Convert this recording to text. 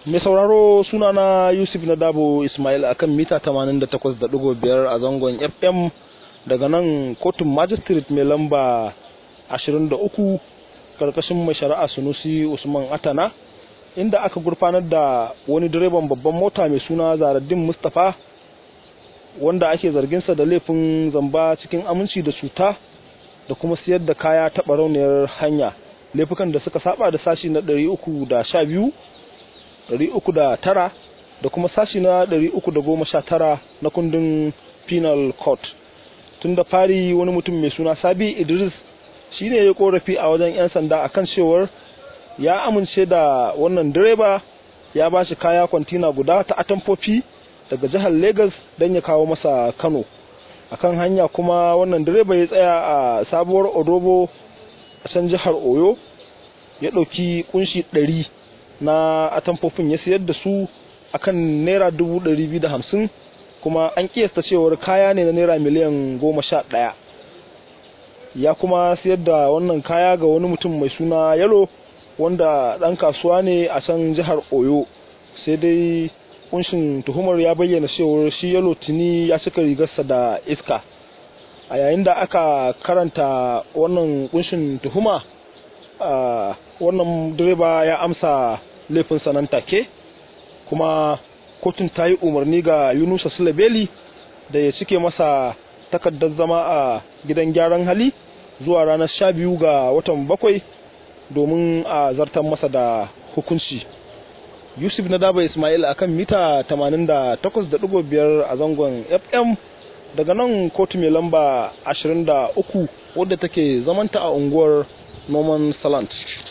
mai sauraro sunana yusuf na dabo ismail akan mita 88.5 a zangon fm daga nan kotun magistrate mai lamba 23 karkashin mai shari'a sunusi usman atana inda aka gurfanar da wani direban babban mota mai suna zaraddin mustapha wanda ake zarginsa da laifin zamba cikin aminci da cuta da kuma siyar da kaya ta barauniyar hanya laifukan da suka saba da sashi na 312 309 da kuma sashi na 319 na kundin penal court tun da fari wani mutum mai suna sabi idris shi ne ya korafi a wajen 'yan sanda akan cewar ya amince da wannan direba ya ba shi kaya kwantina guda ta atamfofi daga jihar lagos don ya kawo masa kano akan hanya kuma wannan direba ya tsaya a sabuwar odobo a can jihar oyo ya ɗauki kunshi ɗari na atamfofin ya siyar da su akan naira dubu ɗari biyu da hamsin kuma an kiyasta cewar kaya ne na naira miliyan goma sha ɗaya ya kuma siyar da wannan kaya ga wani mutum mai suna yalo wanda ɗan kasuwa ne a can jihar oyo sai dai kunshin tuhumar ya bayyana cewar shi yalo tuni ya cika rigarsa da iska a yayin da aka karanta wannan kunshin tuhuma wannan direba ya amsa laifinsa nan take kuma kotun ta yi umarni ga yunusa sulabeli da ya cike masa takardar zama a gidan gyaran hali zuwa ranar sha biyu ga watan bakwai domin a zartar masa da hukunci yusuf na daba ismail akan mita 88.5 a zangon fm daga nan kotu mai lamba 23 wadda take zamanta a unguwar norman salant